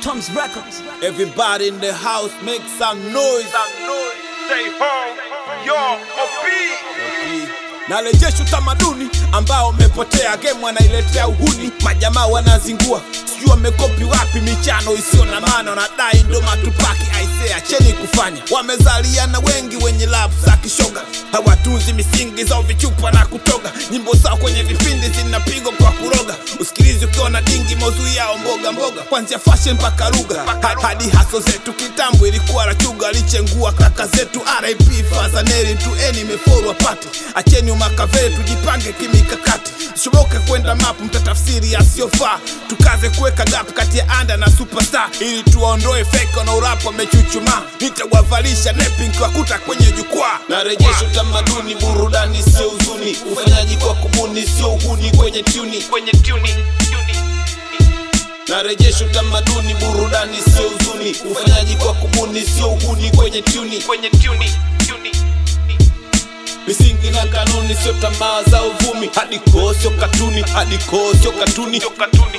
Tom's Records. Everybody in the house make some noise. Stay home, yo, OP. Narejesha utamaduni ambao umepotea, game wanailetea uhuni, majamaa wanazingua, sijui wamekopi wapi michano isiyo na maana, wanadai ndo matupaki aisee, acheni kufanya. Wamezaliana wengi wenye love za kishoga, hawatunzi misingi zao vichupa na kutoga, nyimbo zao kwenye vipindi zinapigwa kwa kuroga, usikilizi ukiwa na dingi, mauzui yao mboga mboga, kwanzia fashion mpaka lugha Ha- hadi haso zetu kitambo ilikuwa rachuga, alichengua kaka zetu RIP Fazaneri tu eni meforwa pate, acheni umakaveli tujipange kimikakati, shoboke kwenda mapu mtatafsiri yasiyofaa, tukaze kuweka gap kati ya anda na superstar ili tuwaondoe fake na urapo wamechuchumaa, nitawavalisha nepi nkiwakuta kwenye jukwaa. Narejesha utamaduni, burudani sio huzuni, ufanyaji kwa kubuni sio uhuni kwenye tuni, kwenye tuni, tuni. Narejesha utamaduni, burudani sio huzuni, ufanyaji kwa kubuni sio uhuni kwenye tuni, kwenye tuni, tuni. Misingi na kanuni sio tamaa za uvumi, hadi koo sio katuni, hadi koo sio katuni, sio katuni.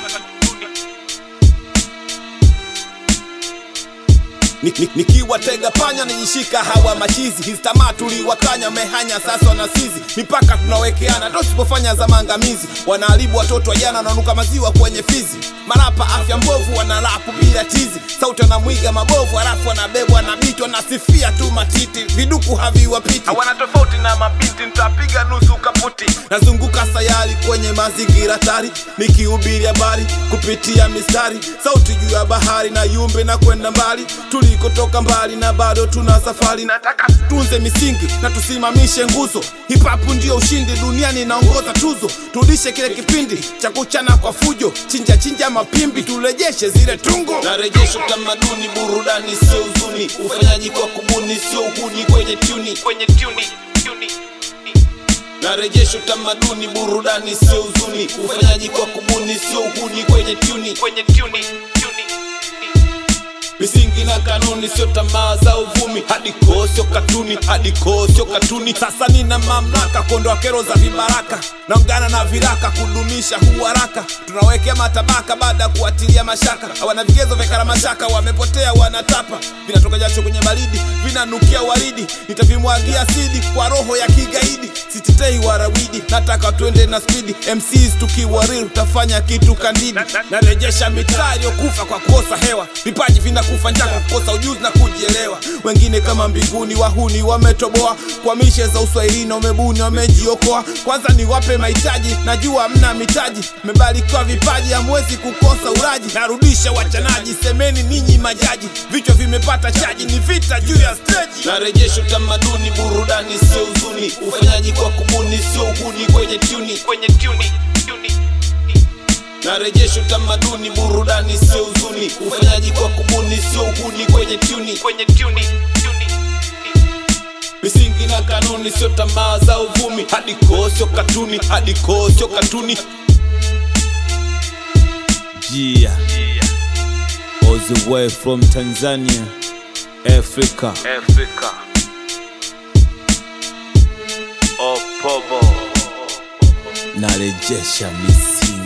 Ni- ni- nikiwatega panya nijishika hawa machizi hizi tamaa tuliwakanya mehanya sasa wanasizi mipaka tunawekeana ndo sipofanya za maangamizi wanaharibu watoto wa jana wananuka maziwa kwenye fizi marapa afya mbovu wanalapu bila tizi sauti wanamwiga mabovu halafu wanabebwa na bitu wanasifia tu matiti viduku haviwapiti hawana tofauti na mabinti nitapiga nusu kaputi nazunguka sayari kwenye mazingira tari nikihubiri habari kupitia mistari sauti juu ya bahari na yumbe na kwenda mbali tulikotoka mbali na bado tuna safari nataka tutunze misingi na tusimamishe nguzo hipapu ndio ushindi duniani inaongoza tuzo turudishe kile kipindi cha kuchana kwa fujo chinja chinja mapimbi turejeshe zile tungo narejesha utamaduni burudani sio huzuni ufanyaji kwa kubuni sio uhuni kwenye tuni kwenye tuni tuni narejesha utamaduni burudani sio huzuni ufanyaji kwa kubuni sio uhuni kwenye tuni kwenye tuni tuni misingi na kanuni sio tamaa za uvumi hadi koo sio katuni hadi koo sio katuni sasa nina mamlaka kuondoa kero za vibaraka naungana na viraka kudumisha huharaka tunawekea matabaka baada ya kuatilia mashaka hawana vigezo vya karamashaka wamepotea wanatapa vinatoka jasho kwenye baridi vinanukia waridi nitavimwagia sidi kwa roho ya kigaidi sitetei warawidi nataka twende na spidi mcs tukiwa real tutafanya kitu kandidi narejesha mitaa iliyokufa kwa kukosa hewa vipaji vinakufa njaa kwa kukosa ujuzi na kujielewa wengine kama mbinguni wahuni wametoboa kwa mishe za uswahilini wamebuni wamejiokoa kwanza niwape mahitaji najua mna mitaji mmebarikiwa vipaji hamwezi kukosa uraji narudisha wachanaji semeni ninyi majaji vichwa vimepata chaji ni vita juu ya steji narejesha utamaduni burudani sio huzuni ufanyaji kwa kubuni sio uhuni kwenye tuni kwenye tuni tuni narejesha utamaduni burudani sio huzuni ufanyaji kwa kubuni sio uhuni kwenye tuni kwenye tuni tuni misingi na kanuni sio tamaa za uvumi hadi koo sio katuni hadi koo sio katuni Gia all the way from Tanzania, Africa. Africa. Opobo. Narejesha misingi